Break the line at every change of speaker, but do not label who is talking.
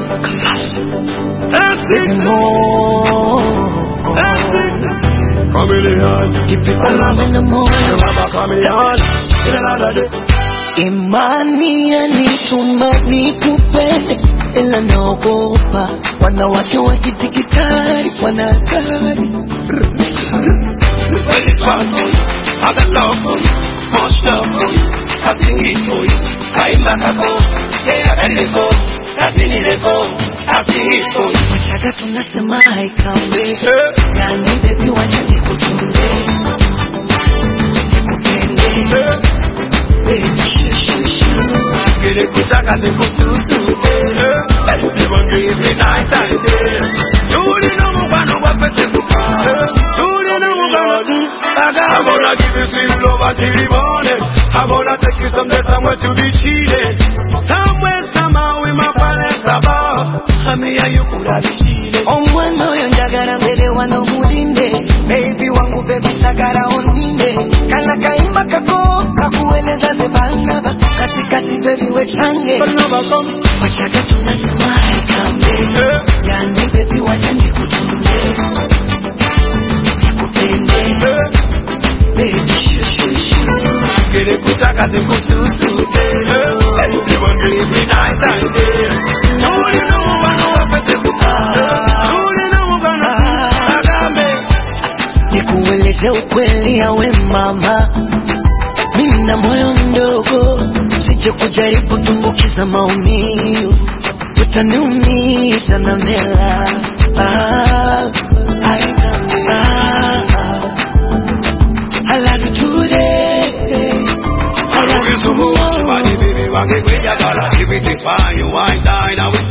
Classic.
Classic.
Baby, more.
Classic. Chameleon.
Keep it calm in the morning.
Remember chameleon. In another day.
Imani yanituma nikupende, ila naogopa wanawake wa kidigitali wana hatari.
Well, it's fun for you. I got love for you. Much love for you. I sing it for you. Kaimba kako. Yeah, I let go. Kazini let go. I sing it for you.
Wachaga tunasema haikambe,
Eh,
yani baby, wacha nikutunze, nikupende,
eh.
baby, shoo shoo shoo.
Gele kutaka zikususute. Eh, niwange every night and day. Tuli no mubano wapete kuka. Eh, tuli no mubano. I'm gonna give you sweet love until the morning. I'm gonna take you someday somewhere to be cheated. Somewhere, somehow, with my parents above. Hami ya you could have cheated.
omwana oyo njagala mbere wano mulinde bebi wangu bebi sagala oninde kana kayimba kako kakueleza ze banaba katikati bebi wechange
But never come.
wachaga tunasema haikambe
Eh,
yani bebi wacha nikutunze nikupende
eh.
bebi shushushu
Gele kutaka zikususute. Eh, niwange every night and day. Tuli no mubano wapete kuka. Eh, tuli no mubano. Agambe.
nikueleze ukweli yawe mama mimi na moyo mdogo sije kujaribu tumbukiza maumivu utaniumiza na mela ah, I know, ah, I love you today I love you
so much,
tomorrow
body baby, wange kwenya gala. Everything's fine, you wine, dine, I will